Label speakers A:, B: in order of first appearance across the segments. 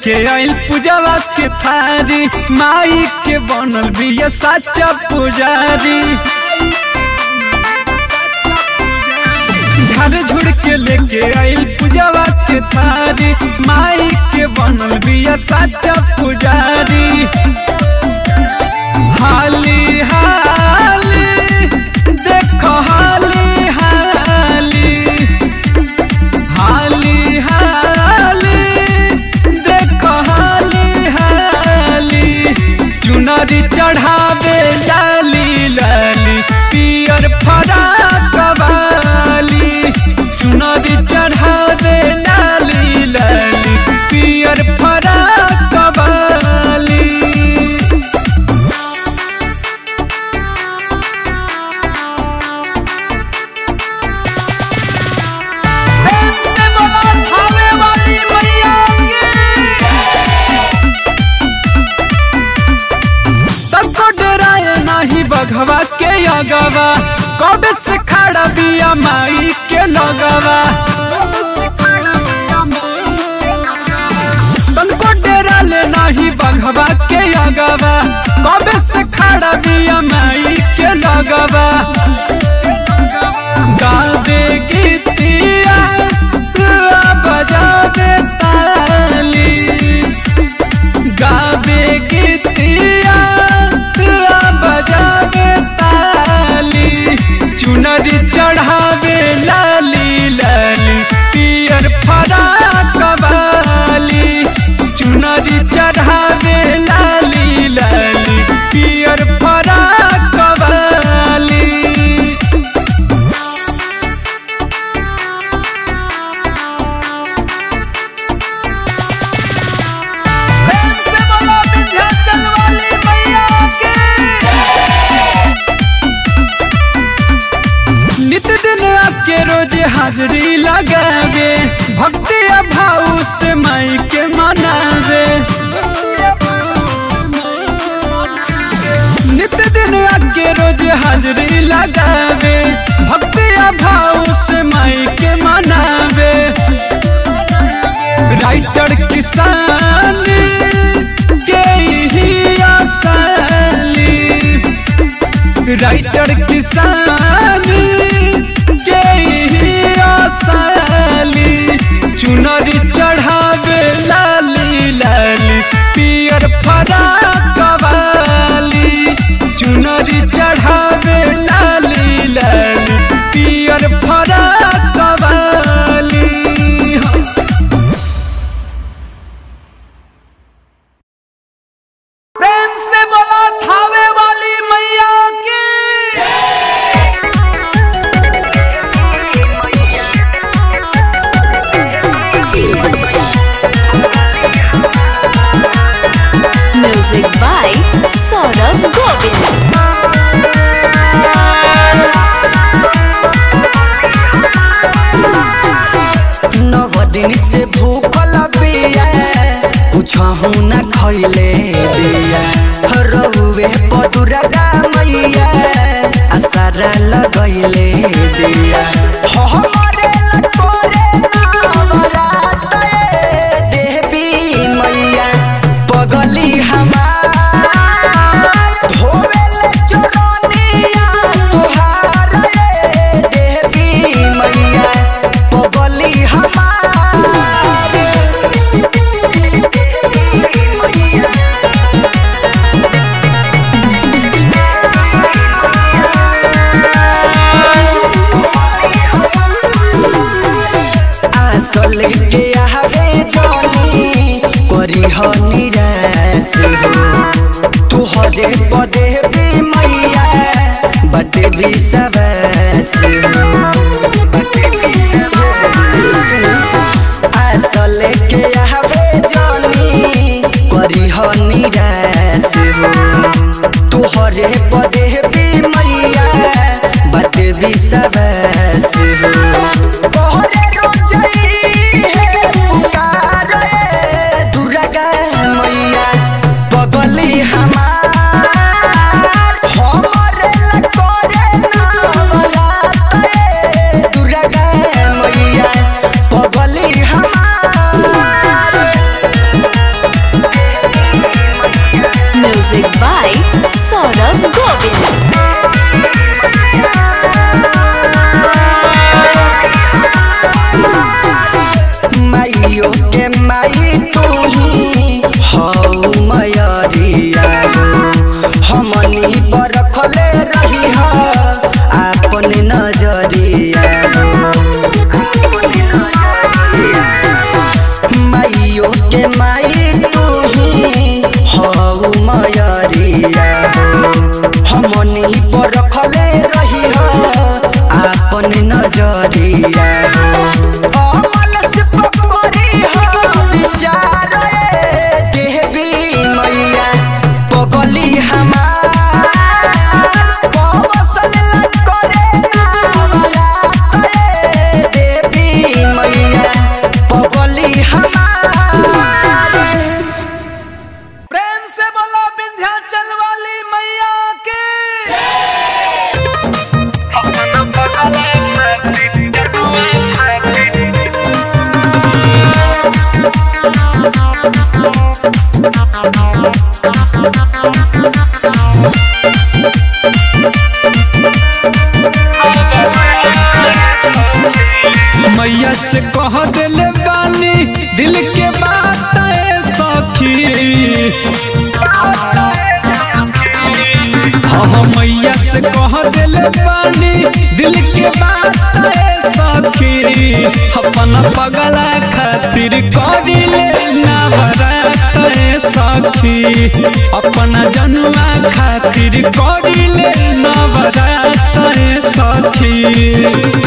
A: लेके आइल पूजवा के थारी माई के बनल बिया सच्चा पुजारी झाड़ झुड़ के लेके आइल पूजवा के थारी माई के बनल बिया सच्चा पुजारी हाली हाली देखो हाली हाली हाली हाली देखो हाली हाली चुनरी चढ़ावे लाली लाली पियर फराक वाली चुनरी चढ़ावे लाली लाली पियर फराक वाली ऐसे बोला थावे वाली मैया सबको डराए नाही बघवा के अगवा कबे से खड़ा बिया माई के लगवा तनको डराले नाही बघवा के अगवा कबे से खड़ा बिया माई के लगवा गावे गीतिया बजावे ताली गावे गीतिया बजावे ताली चुनरी चढ़ावे लाली लाली पियर फराक वाली चुनरी चढ़ावे लाली लाली पियर फराक वाली ऐसे बोलो विंध्याचल वाली मैया की। नित दिन आपके रोज हाजरी लगावे भक्ति भाव से माई के मनावे नित दिन आपके रोज हाजरी लगावे भक्ति भाव से माई के मनावे राइटर किसान के ही आसानी राइटर किसान के ही आसानी चुनरी चढ़ावे लाली लाली पियर फराक वाली चुनरी चढ़ावे लाली लाली पियर फराक वाली प्रेम से बोला थावे वाली मैया की
B: Music by Saurabh Govind.
C: नव दिन से भूखल बिया कुछ न खैले बिया रउवे पदुरगा मैया आसारा लगैले बिया हमरे लकोरे नवरात देवी मैया पगली हमार धोवेले चरनिया तुहार देवी मैया पगली हमार आसल के आवे जानी करी हो निराश हो तू हजे पदे भी मैया बटे भी सबस हो आसल के आवे जानी करी हो निराश हो तू हरे पदे भी मैया बटे भी सबस हो तोहरे रोजई है पुकार दुर्गा मैया पगली हमार हमरे लकोरे नवरात दुर्गा मैया पगली हमार नजरिया हो हमनी पर रखले रही हो अपन नजरिया हो माइयो के माई तू ही हऊ मयरिया हो हमनी पर रखले रही हो अपन नजरिया हो अमल से पकड़ी हो विचार ए देवी मैया पगली हमार बसल करे नावरा ए देवी मैया पगली हमार
A: प्रेम से बोलो विंध्याचल वाली मैया की मैया से कह दिले बानी दिल के बात है सखी हाँ मैया से कह दिले बानी दिल के बात है सखी अपन पगला खातिर करिले नवरात है सखी अपन जनुआ खातिर करिले नवरात है सखी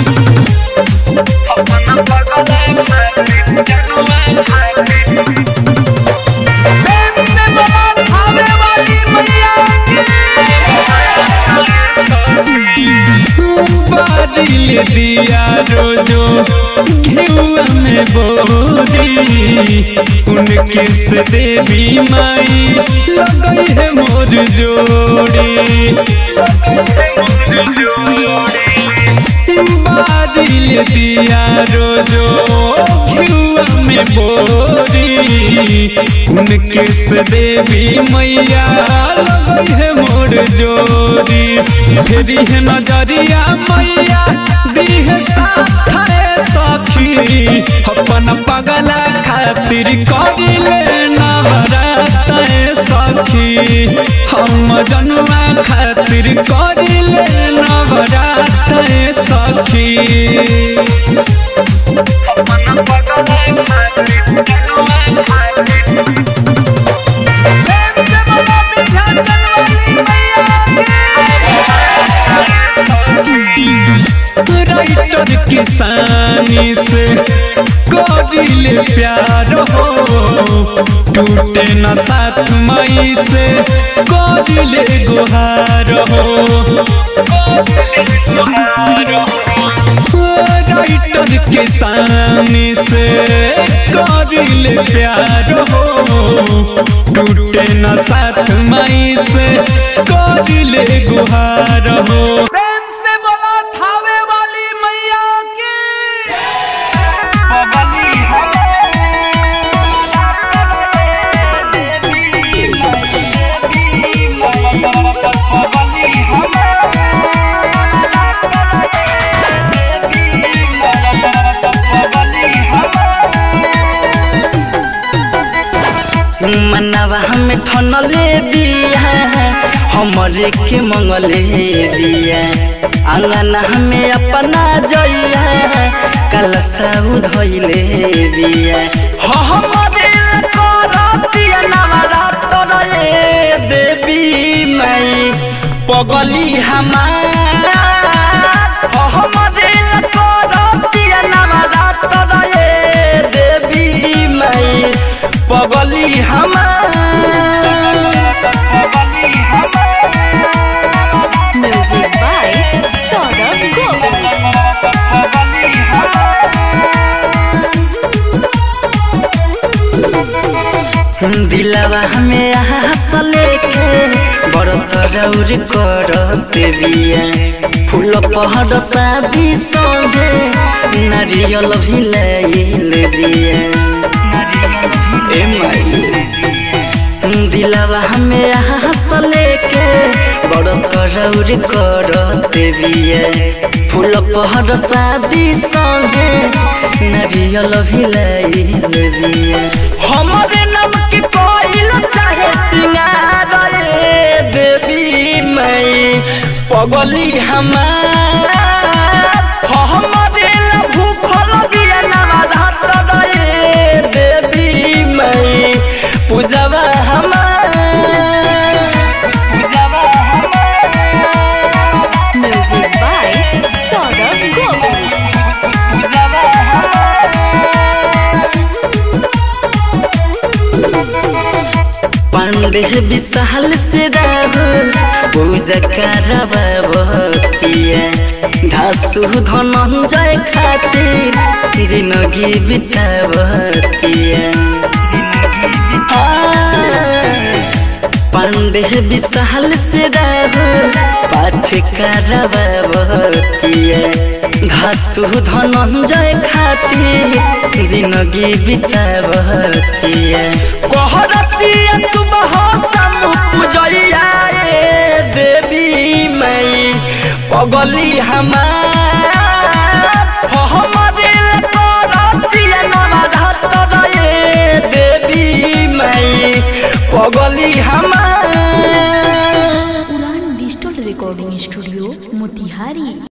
A: बारिल दिया रोजो घिउआ में बोरी उनके से देवी माई लगई है मोर जोड़ी बारिल दिया रोजो घिउआ में बोरी उनके से देवी मैया लगई है मोर जोड़ी फेरी है नजरिया मैया दीह साथ है सखी अपन पगला खातिर करिले नवरात है सखी हम जनुआ खातिर करिले नवरात है सखी राइटर किसानी से करिले प्यार हो टूटे न साथ मई से करिले गुहार हो राइटर किसानी से करिले प्यार हो टूटे न साथ मई से करिले गुहार हो प्रेम से बोलो थावे वाली मैया की
C: मनवा हमें ठनले बिया हमरे के मंगले बिया अंगना हमें अपना जइया कलसा उधइले बिया हो हमरे करतिया नवरात्र रे देवी मई पगली हमार हो हमरे करतिया नवरात्र रे देवी मई पगली हमार
B: Music by Saurabh Govind.
C: दिलवा हमें हंस लेके बरत रौर करत बिया फूल पहाड़ शादी संगे नारियल भी लैल बिया ए माई दिलवा हमें हंस लेके बरत रौर करत बिया फूल पहाड़ शादी संगे नारियल भी लैल बिया हमरे नाम के कोइल चाहे सिंगार पगली हमार हमरे ला भूखल बिया नवरात रे देवी मई पूजवा हमार पूजवा हमार
B: Music by Saurabh Govind.
C: पूजवा पांडे विशाल से राहुल पूजा करबतिया धासु धनंजय खातिर जिंदगी बितावतिया पांडे विशाल से राहुल पाठ करबतिया धासु धनंजय खातिर जिंदगी बितावतिया कहरतिया सुबह शाम पूजैया ए देवी मई पगली हमार हमरे करतिया नवरात रे देवी मई पगली हमार
B: उड़ान डिजिटल रिकॉर्डिंग स्टूडियो मोतिहारी